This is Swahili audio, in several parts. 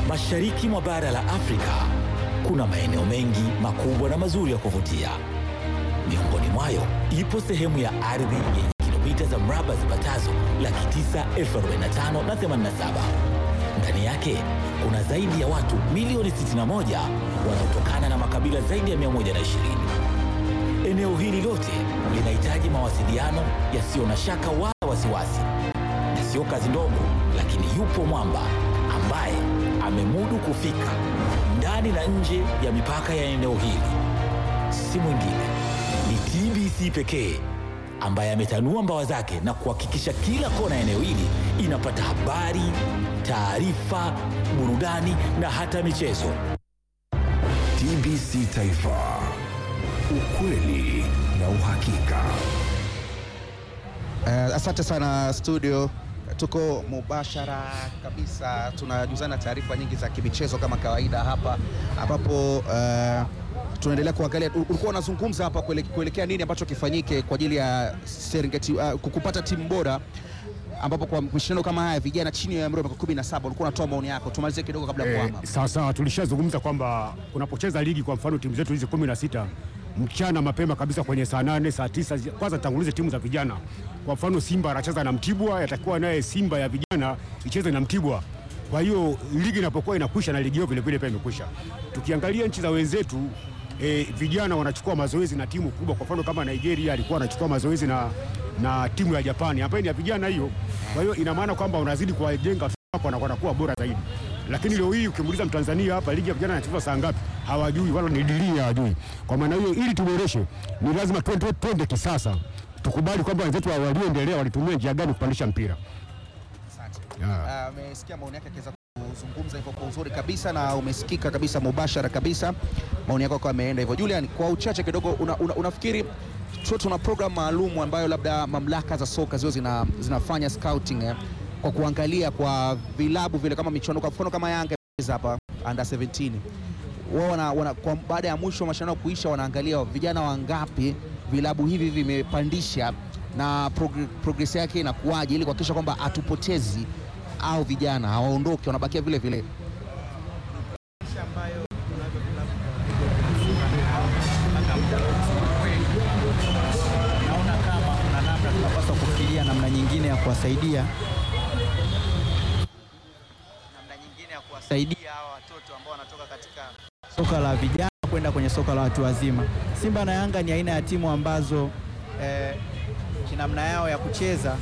Mashariki mwa bara la Afrika kuna maeneo mengi makubwa na mazuri ya kuvutia. Miongoni mwayo ipo sehemu ya ardhi yenye kilomita za mraba zipatazo laki tisa elfu arobaini na tano na themanini na saba. Ndani yake kuna zaidi ya watu milioni 61 wanaotokana na makabila zaidi ya 120. Eneo hili lote linahitaji mawasiliano yasiyo na shaka wala wasiwasi, na sio kazi ndogo, lakini yupo mwamba ambaye amemudu kufika ndani na nje ya mipaka ya eneo hili. Si mwingine ni TBC pekee ambaye ametanua mbawa zake na kuhakikisha kila kona ya eneo hili inapata habari, taarifa, burudani na hata michezo. TBC Taifa, ukweli na uhakika. Uh, asante sana studio, tuko mubashara kabisa, tunajuzana taarifa nyingi za kimichezo kama kawaida hapa, ambapo uh, tunaendelea kuangalia. Ulikuwa unazungumza hapa kuele, kuelekea nini ambacho kifanyike kwa ajili ya Serengeti uh, kupata timu bora, ambapo kwa mashindano kama haya vijana chini ya umri wa miaka 17 ulikuwa unatoa maoni yako, tumalizie kidogo kabla ya Eh, kuhama. sawa sawa, tulishazungumza kwamba unapocheza ligi, kwa mfano timu zetu hizi kumi na sita mchana mapema kabisa kwenye saa nane saa tisa zi- kwanza tangulize timu za vijana. Kwa mfano Simba anacheza na Mtibwa, yatakuwa naye Simba ya vijana icheze na Mtibwa. Kwa hiyo ligi inapokuwa inakwisha na ligi hiyo vile vile pia imekwisha. Tukiangalia nchi za wenzetu eh, vijana wanachukua mazoezi na timu kubwa. Kwa mfano kama Nigeria alikuwa anachukua mazoezi na, na timu ya Japani ambayo ni ya vijana hiyo. Kwa hiyo ina maana kwamba unazidi kuwajenga hapo na wanakuwa bora zaidi. Lakini leo hii ukimuuliza Mtanzania hapa ligi ya vijana inachezwa saa ngapi, hawajui wala ni dirii hawajui. Kwa maana hiyo, ili tuboreshe, ni lazima twende twende kisasa, tukubali kwamba wenzetu wa- walioendelea walitumia njia gani kupandisha mpira. Ah, Amesikia maoni yake akiweza kuzungumza hivyo kwa uzuri kabisa na umesikika kabisa mubashara kabisa maoni yako kwa ameenda hivyo. Julian, kwa uchache kidogo, una, una, unafikiri tuwe tuna program maalum ambayo labda mamlaka za soka zio zina, zinafanya scouting eh, kwa kuangalia kwa vilabu vile kama michuano, kwa mfano kama Yanga imecheza hapa under 17 wao wana, wana, kwa baada ya mwisho wa mashindano kuisha, wanaangalia vijana wangapi vilabu hivi vimepandisha na progr progress yake inakuwaje, ili kuhakikisha kwamba hatupotezi au vijana hawaondoke, wanabakia vile vile. naona kama kuna namna tunapaswa kufikiria namna nyingine ya kuwasaidia namna nyingine ya kuwasaidia hawa watoto ambao wanatoka katika soka la vijana kwenda kwenye soka la watu wazima. Simba na Yanga ni aina ya timu ambazo eh, kinamna yao ya kucheza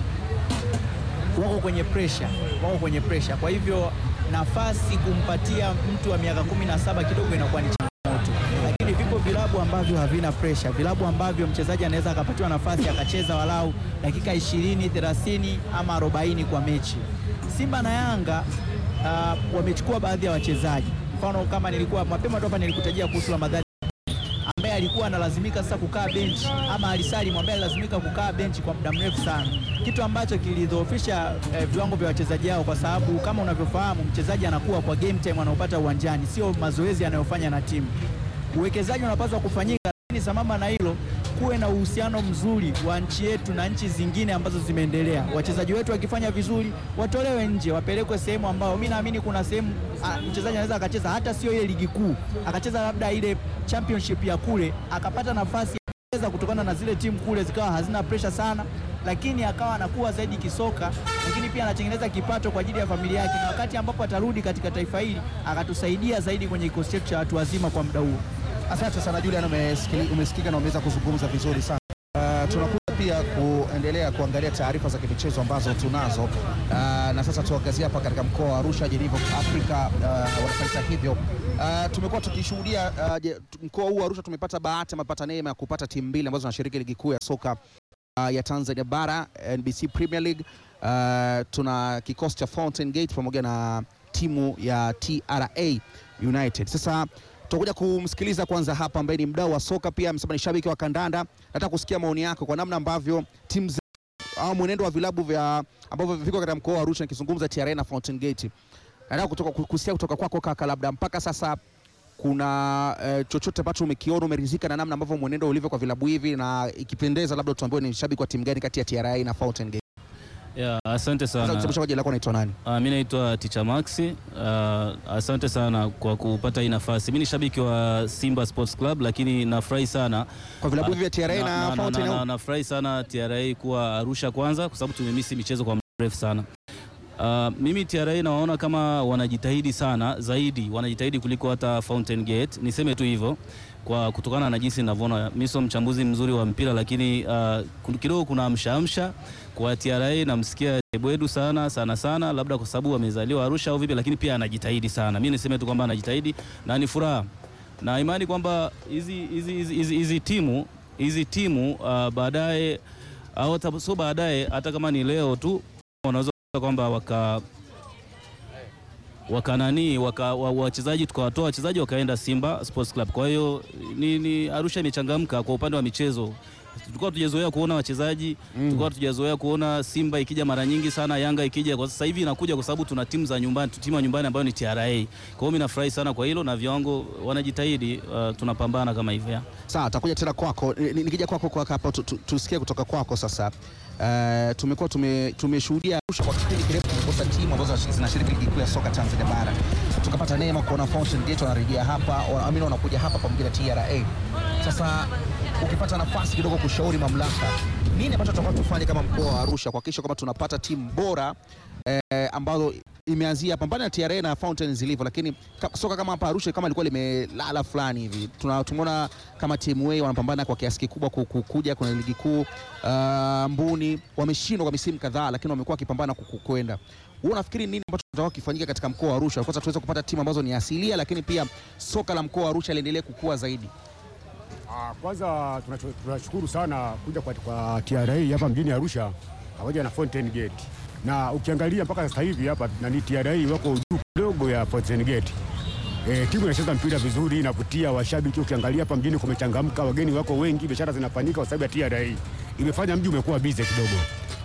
wako kwenye pressure, wako kwenye pressure. Kwa hivyo nafasi kumpatia mtu wa miaka 17 kidogo inakuwa ni changamoto, lakini vipo vilabu ambavyo havina pressure, vilabu ambavyo mchezaji anaweza akapatiwa nafasi akacheza walau dakika 20, 30 ama 40 kwa mechi. Simba na Yanga uh, wamechukua baadhi ya wachezaji, mfano kama nilikuwa mapema tu hapa nilikutajia kuhusu Ramadhani ambaye alikuwa analazimika sasa kukaa benchi ama Alisalimu ambaye alilazimika kukaa benchi kwa muda mrefu sana, kitu ambacho kilidhoofisha eh, viwango vya wachezaji hao, kwa sababu kama unavyofahamu mchezaji anakuwa kwa game time anaopata uwanjani, sio mazoezi anayofanya na timu. Uwekezaji unapaswa kufanyika, lakini sambamba na hilo kuwe na uhusiano mzuri wa nchi yetu na nchi zingine ambazo zimeendelea. Wachezaji wetu wakifanya vizuri watolewe nje, wapelekwe sehemu ambao mi naamini kuna sehemu ah, mchezaji anaweza akacheza hata sio ile ligi kuu, akacheza labda ile championship ya kule, akapata nafasi ya kucheza kutokana na zile timu kule zikawa hazina pressure sana, lakini akawa anakuwa zaidi kisoka, lakini pia anatengeneza kipato kwa ajili ya familia yake, na wakati ambapo atarudi katika taifa hili akatusaidia zaidi kwenye kikosi chetu cha watu wazima kwa muda huo. Asante sana Julian, umesikili- umesikika na umeweza kuzungumza vizuri sana. Uh, tunakuja pia kuendelea kuangalia taarifa za kimichezo ambazo tunazo uh, na sasa tuangazie hapa katika mkoa wa Arusha, Jenivo Afrika uh, wanafanya hivyo. Uh, tumekuwa tukishuhudia uh, je- tu- mkoa huu wa Arusha tumepata bahati, amepata neema ya kupata timu mbili ambazo zinashiriki ligi kuu ya soka uh, ya Tanzania bara NBC Premier League. Uh, tuna kikosi cha Fountain Gate pamoja na timu ya TRA United. Sasa tutakuja kumsikiliza kwanza hapa, ambaye ni mdau wa soka pia amesema ni shabiki wa kandanda. Nataka kusikia maoni yako kwa namna ambavyo timu ze- au mwenendo wa vilabu vya ambavyo viko katika mkoa wa Arusha, nikizungumza TRA na Fountain Gate. Nataka kutoka kusikia kutoka kwako kaka, labda mpaka sasa kuna eh, chochote ambacho umekiona umeridhika na namna ambavyo mwenendo ulivyo kwa vilabu hivi, na ikipendeza, labda tuambiwe ni shabiki wa timu gani kati ya TRA na Fountain Gate. Ya, asante Unaweza sana. kutambulisha kwa jina lako unaitwa nani? Uh, mi naitwa Ticha Maxi. Uh, asante sana kwa kupata hii nafasi. Mi ni shabiki wa Simba Sports Club, lakini nafurahi sana Kwa vilabu hivi vya TRA na- na na- Fountain na- na- au? nafurahi sana TRA kuwa Arusha kwanza, kwa sababu tumemisi michezo kwa muda mrefu sana. Uh, mimi TRA nawaona kama wanajitahidi sana zaidi, wanajitahidi kuliko hata Fountain Gate. Niseme tu hivyo kwa kutokana na jinsi ninavyoona. Mimi sio mchambuzi mzuri wa mpira, lakini uh, kun- kidogo kuna amshaamsha kwa TRA. Namsikia Ebwedu sana sana sana, labda kwa sababu amezaliwa Arusha au vipi, lakini pia anajitahidi sana. Mimi niseme tu kwamba anajitahidi na ni furaha na imani kwamba hizi hizi hizi- hizi hizi timu hizi timu uh, baadaye au hata sio baadaye, hata kama ni leo tu wanaweza kwamba waka wakanani waka, wa- wachezaji tukawatoa wachezaji wakaenda Simba Sports Club. Kwa hiyo ni, ni Arusha imechangamka kwa upande wa michezo. Tulikuwa tujazoea kuona wachezaji tulikuwa tujazoea kuona Simba ikija mara nyingi sana, Yanga ikija. Kwa sasa hivi inakuja kwa sababu tuna timu za nyumbani, timu ya nyumbani ambayo ni TRA. Kwa hiyo mimi nafurahi sana kwa hilo na viwango wanajitahidi, uh, tunapambana kama hivyo. Sawa, takuja tena kwako. Ni- ni- Nikija kwako kwa hapa tu- tu- tusikie kutoka kwako sasa. Uh, tumekuwa tume, tumeshuhudia Arusha kwa kipindi kirefu tumekosa timu ambazo zinashiriki ligi kuu ya soka Tanzania bara. Tukapata neema kuona Fountain Gate wanarejea hapa, wa- amini wanakuja hapa pamoja na TRA. Sasa ukipata nafasi kidogo kushauri mamlaka, nini ambacho tutakuwa tufanye kama mkoa wa Arusha kuhakikisha kwamba tunapata timu bora eh, ambazo imeanzia pambana na TRA na Fountain zilivyo, lakini ka, soka kama hapa Arusha kama ilikuwa limelala fulani hivi. Tuna tumeona kama timu A wanapambana kwa kiasi kikubwa ku- ku- kuja kwenye ligi kuu. Uh, Mbuni wameshindwa kwa misimu kadhaa, lakini wamekuwa wakipambana ku- ku- kwenda. Wewe unafikiri nini ambacho kitakuwa kifanyika katika mkoa wa Arusha kwanza tuweze kupata timu ambazo ni asilia, lakini pia soka la mkoa wa Arusha liendelee kukua zaidi? Ah, Kwanza tunacho- tunashukuru sana kuja kwa, kwa TRA hapa mjini Arusha pamoja na Fountain Gate, na ukiangalia mpaka sasa hivi hapa nani TRA wako juu kidogo ya Fountain Gate. E, timu inacheza mpira vizuri, inavutia washabiki. Ukiangalia hapa mjini kumechangamka, wageni wako wengi, biashara zinafanyika kwa sababu ya TRA. Imefanya mji umekuwa busy kidogo,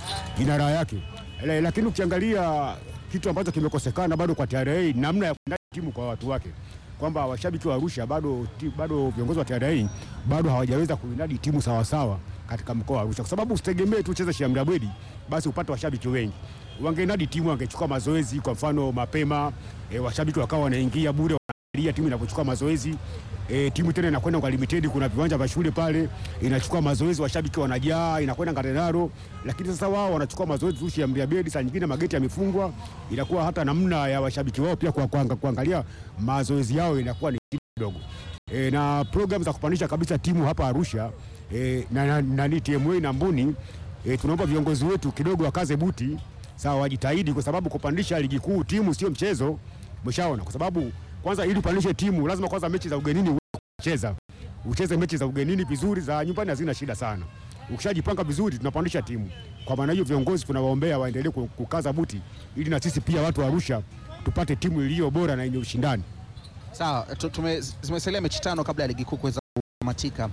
ina raha yake. Ele- Lakini ukiangalia kitu ambacho kimekosekana bado kwa TRA, namna ya kuandaa timu kwa watu wake kwamba washabiki wa Arusha bado, ti- bado viongozi wa TRA bado hawajaweza kuinadi timu sawasawa katika mkoa wa Arusha, kwa sababu usitegemee tu ucheze Sheikh Amri Abeid basi upate washabiki wengi. Wangeinadi timu, wangechukua mazoezi kwa mfano mapema, e, washabiki wakawa wanaingia bure wanaangalia timu inapochukua mazoezi e, timu tena inakwenda kwa limited, kuna viwanja vya shule pale, inachukua mazoezi, washabiki wanajaa, inakwenda Ngarenaro. Lakini sasa wao wanachukua mazoezi tu Sheikh Amri Abeid, saa nyingine mageti yamefungwa, inakuwa hata namna ya washabiki wao pia kwa, kwa, kuangalia mazoezi yao inakuwa ni shida kidogo e, na program za kupandisha kabisa timu hapa Arusha e, na, na, na, na TMA na Mbuni e, tunaomba viongozi wetu kidogo wakaze buti sawa, wajitahidi kwa sababu kupandisha ligi kuu timu sio mchezo. Mshaona, kwa sababu kwanza ili upandishe timu lazima kwanza mechi za ugenini uweze kucheza, ucheze mechi za ugenini vizuri, za nyumbani hazina shida sana. Ukishajipanga vizuri, tunapandisha timu. Kwa maana hiyo, viongozi tunawaombea waendelee ku- kukaza buti, ili na sisi pia watu wa Arusha tupate timu iliyo bora na yenye ushindani. Sawa, tu- tume- zimesalia mechi tano kabla ya ligi kuu kuweza kutamatika.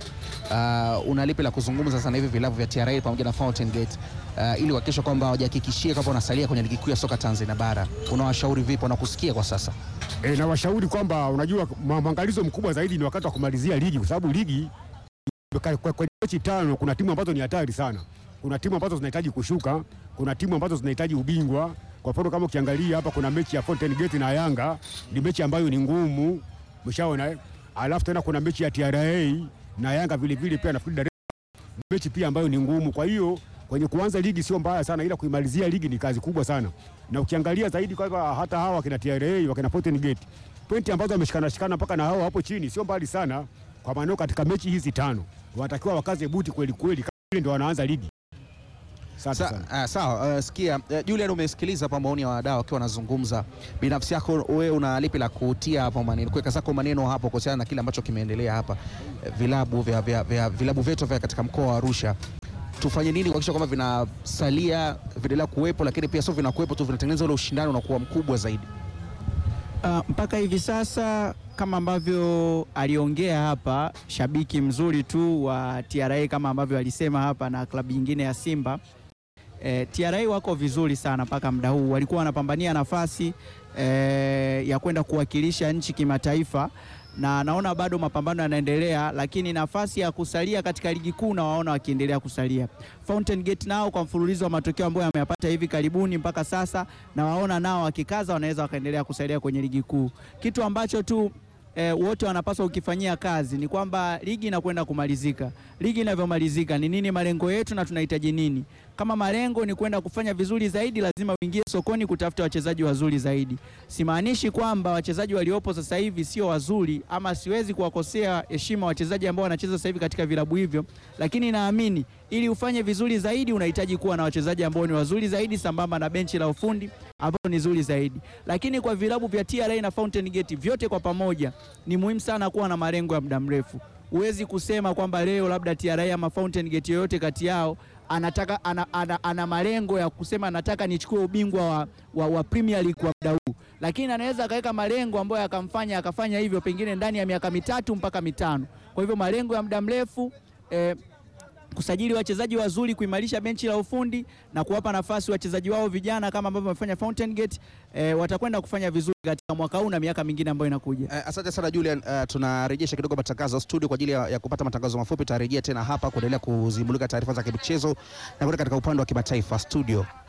Uh, una lipi la kuzungumza sasa hivi vilabu vya TRA pamoja na Fountain Gate uh, ili kuhakikisha kwamba wajihakikishie kwamba wanasalia kwenye ligi kuu ya soka Tanzania bara? Unawashauri vipi? Wanakusikia kwa sasa? E, na washauri kwamba unajua ma- mwangalizo mkubwa zaidi ni wakati wa kumalizia ligi, kwa sababu ligi kwa- kwa- kwenye mechi tano kuna timu ambazo ni hatari sana. Kuna timu ambazo zinahitaji kushuka, kuna timu ambazo zinahitaji ubingwa. Kwa mfano kama ukiangalia hapa kuna mechi ya Fountain Gate na Yanga, ni mechi ambayo ni ngumu, mshaona eh? Alafu tena kuna mechi ya TRA na Yanga vile vile pia nafikiri Dar es Salaam, mechi pia ambayo ni ngumu. Kwa hiyo kwenye kuanza ligi sio mbaya sana, ila kuimalizia ligi ni kazi kubwa sana. Na ukiangalia zaidi kwamba hata hawa wakina TRA wakina Fountain Gate pointi ambazo wameshikana shikana mpaka na hao hapo chini sio mbali sana, kwa maana katika mechi hizi tano wanatakiwa wakaze buti kweli kweli, kama vile ndio wanaanza ligi. Asante Sa, sana. uh, sawa uh, sikia uh, Julian, umesikiliza hapa maoni ya wadau wakiwa wanazungumza. Binafsi yako wewe una lipi la kutia hapo maneno, kuweka zako maneno hapo kuhusiana na kile ambacho kimeendelea hapa uh, vilabu vya, vya, vya, vilabu vyetu vya katika mkoa wa Arusha tufanye nini kuhakikisha kwamba vinasalia vinaendelea kuwepo, lakini pia sio vinakuwepo tu, vinatengeneza ule ushindani unakuwa mkubwa zaidi. Uh, mpaka hivi sasa kama ambavyo aliongea hapa shabiki mzuri tu wa TRA kama ambavyo alisema hapa na klabu nyingine ya Simba eh, TRA wako vizuri sana mpaka muda huu, walikuwa wanapambania nafasi eh, ya kwenda kuwakilisha nchi kimataifa, na naona bado mapambano yanaendelea, lakini nafasi ya kusalia katika ligi kuu nawaona wakiendelea kusalia. Fountain Gate nao kwa mfululizo wa matokeo ambayo yameyapata hivi karibuni mpaka sasa, na waona nao wakikaza wanaweza wakaendelea kusalia kwenye ligi kuu, kitu ambacho tu E, wote wanapaswa kukifanyia kazi ni kwamba ligi inakwenda kumalizika. Ligi inavyomalizika ni nini malengo yetu na tunahitaji nini? Kama malengo ni kwenda kufanya vizuri zaidi, lazima uingie sokoni kutafuta wachezaji wazuri zaidi. Simaanishi kwamba wachezaji waliopo sasa hivi sio wazuri, ama siwezi kuwakosea heshima wachezaji ambao wanacheza sasa hivi katika vilabu hivyo, lakini naamini ili ufanye vizuri zaidi unahitaji kuwa na wachezaji ambao ni wazuri zaidi, sambamba na benchi la ufundi ambao ni zuri zaidi. Lakini kwa vilabu vya TRA na Fountain Gate vyote kwa pamoja, ni muhimu sana kuwa na malengo ya muda mrefu. Huwezi kusema kwamba leo labda TRA ama Fountain Gate yoyote kati yao anataka ana, ana, ana malengo ya kusema nataka nichukue ubingwa wa, wa, wa Premier League kwa muda huu, lakini anaweza akaweka malengo ambayo yakamfanya akafanya hivyo pengine ndani ya miaka mitatu mpaka mitano. Kwa hivyo malengo ya muda mrefu eh, kusajili wachezaji wazuri, kuimarisha benchi la ufundi na kuwapa nafasi wachezaji wao vijana kama ambavyo wamefanya Fountain Gate eh, watakwenda kufanya vizuri katika mwaka huu na miaka mingine ambayo inakuja. Eh, asante sana Julian. Eh, tunarejesha kidogo matangazo studio kwa ajili ya, ya kupata matangazo mafupi. Tutarejea tena hapa kuendelea kuzimulika taarifa za kimichezo na kwenda katika upande wa kimataifa studio.